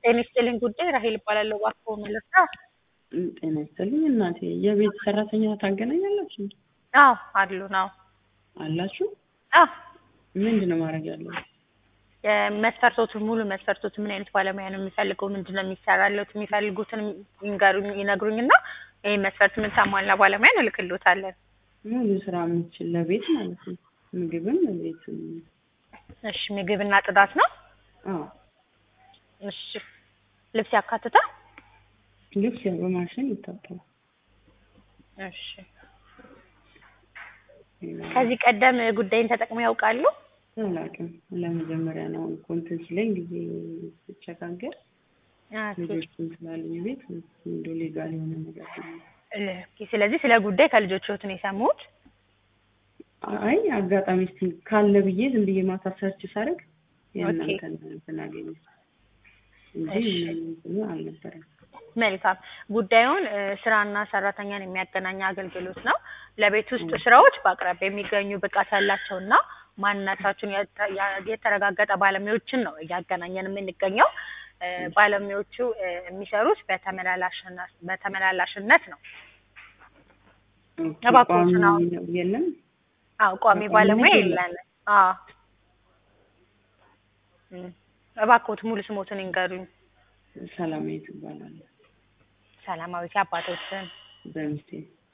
ጤና ይስጥልኝ ጉዳይ ራሄል እባላለሁ። እባክዎ መለሳ? ጤና ይስጥልኝ እናቴ። የቤት ሰራተኛ ታገናኛላችሁ? አዎ አሉን። አዎ አላችሁ? አዎ ምንድን ነው ማድረግ ያለው? መስፈርቶቱን ሙሉ መስፈርቶቱን ምን አይነት ባለሙያ ነው የሚፈልገው? ምንድን ነው የሚሰራለት? የሚፈልጉትን ይንገሩኝ ይነግሩኝና ይህ መስፈርት የምታሟላ ባለሙያ እንልክልዎታለን። ሙሉ ስራ የምትችል ለቤት ማለት ነው። ምግብም ቤት እሺ ምግብና ጽዳት ነው? አዎ እሺ ልብስ ያካትታል? ልብስ ያው በማሽን ይታጠባል። እሺ ከዚህ ቀደም ጉዳይን ተጠቅመው ያውቃሉ? አላውቅም። ለመጀመሪያ ነው ኮንትን ሲለኝ ጊዜ ስቸጋገር ልጆችም ስላሉኝ ቤት እንደ ሌጋል የሆነ ነገር ነው። ኦኬ፣ ስለዚህ ስለ ጉዳይ ከልጆች ህይወት ነው የሰሙት? አይ አጋጣሚ እስቲ ካለ ብዬ ዝም ብዬ ማታ ሰርች ሳደርግ የእናንተን እንትን አገኘሁ እንጂ ምንም አልነበረም። መልካም ጉዳዩን ስራና ሰራተኛን የሚያገናኝ አገልግሎት ነው። ለቤት ውስጥ ስራዎች በአቅራቢያ የሚገኙ ብቃት ያላቸውና ማንነታቸውን የተረጋገጠ ባለሙያዎችን ነው እያገናኘን የምንገኘው። ባለሙያዎቹ የሚሰሩት በተመላላሽነት ነው። እባክዎት ነው የለም አዎ ቋሚ ባለሙያ የለንም። አዎ እባክዎት ሙሉ ስሞትን ይንገሩኝ። ሰላማዊት እባላለሁ። ሰላማዊት አባቶችን በሚስቴ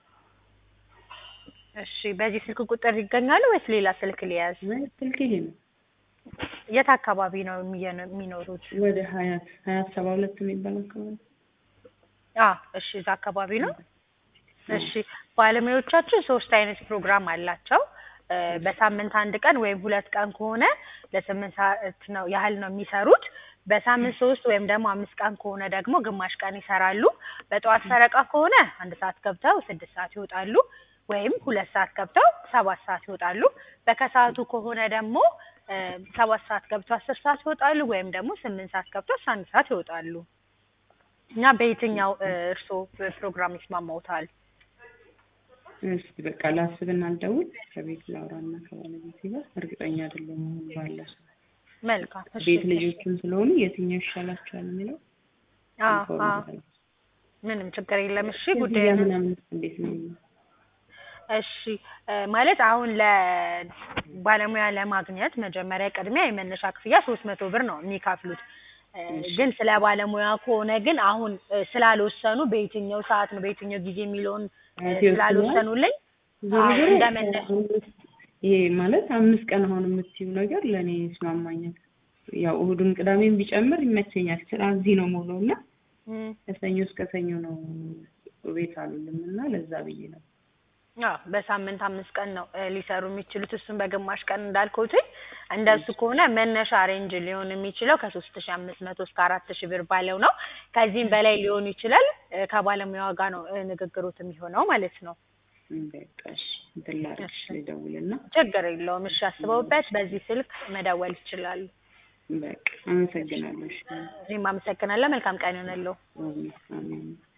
እሺ በዚህ ስልክ ቁጥር ይገኛሉ ወይስ ሌላ ስልክ ሊያዝ? ስልክ ይሄ ነው። የት አካባቢ ነው የሚኖሩት? ወደ ሀያት ሀያት ሰባ ሁለት የሚባል አካባቢ። አዎ እሺ እዛ አካባቢ ነው። እሺ ባለሙያዎቻችን ሶስት አይነት ፕሮግራም አላቸው። በሳምንት አንድ ቀን ወይም ሁለት ቀን ከሆነ ለስምንት ሰዓት ነው ያህል ነው የሚሰሩት። በሳምንት ሶስት ወይም ደግሞ አምስት ቀን ከሆነ ደግሞ ግማሽ ቀን ይሰራሉ። በጠዋት ፈረቃ ከሆነ አንድ ሰዓት ገብተው ስድስት ሰዓት ይወጣሉ። ወይም ሁለት ሰዓት ገብተው ሰባት ሰዓት ይወጣሉ። በከሰዓቱ ከሆነ ደግሞ ሰባት ሰዓት ገብተው አስር ሰዓት ይወጣሉ። ወይም ደግሞ ስምንት ሰዓት ገብተው አስራ አንድ ሰዓት ይወጣሉ። እና በየትኛው እርስዎ ፕሮግራም ይስማማዎታል? እስኪ በቃ ላስብና ልደውል። ከቤት ላውራና ከባለቤቴ ጋር እርግጠኛ አይደለሁም ባለ ሰው መልካም እሺ። ቤት ልጆችም ስለሆኑ የትኛው ይሻላቸዋል የሚለው አዎ አዎ ምንም ችግር የለም። እሺ ክፍያ ጉዳይ ምናምን እንዴት ነው? እሺ ማለት አሁን ለባለሙያ ለማግኘት መጀመሪያ ቅድሚያ የመነሻ ክፍያ ሶስት መቶ ብር ነው የሚከፍሉት። ግን ስለ ባለሙያ ከሆነ ግን አሁን ስላልወሰኑ በየትኛው ሰዓት ነው በየትኛው ጊዜ የሚለውን ስላልወሰኑልኝ ዞሮ አዎ ዞሮ እንደመነሻ ይሄ ማለት አምስት ቀን አሁን የምትይው ነገር ለእኔ ይስማማኛል። ያው እሑድም ቅዳሜም ቢጨምር ይመቸኛል። ስራ እዚህ ነው ሙሉ እና እም፣ ከሰኞ እስከ ሰኞ ነው ቤት አሉልም እና ለዛ ብዬ ነው። አዎ በሳምንት አምስት ቀን ነው እ ሊሰሩ የሚችሉት እሱን በግማሽ ቀን እንዳልኩትኝ እንደሱ ከሆነ መነሻ ሬንጅ ሊሆን የሚችለው ከሶስት ሺ አምስት መቶ እስከ አራት ሺ ብር ባለው ነው። ከዚህም በላይ ሊሆን ይችላል። እ ከባለሙያዋ ጋር ነው እ ንግግሮት የሚሆነው ማለት ነው። በቃ እሺ እንትን ላድርግሽ ልደውልና ችግር የለውም። እሺ አስበውበት በዚህ ስልክ መደወል ይችላሉ። በቃ አመሰግናለሁ። እሺ እኔም አመሰግናለሁ። መልካም ቀን ይሆንልዎ። አሜን አሜን።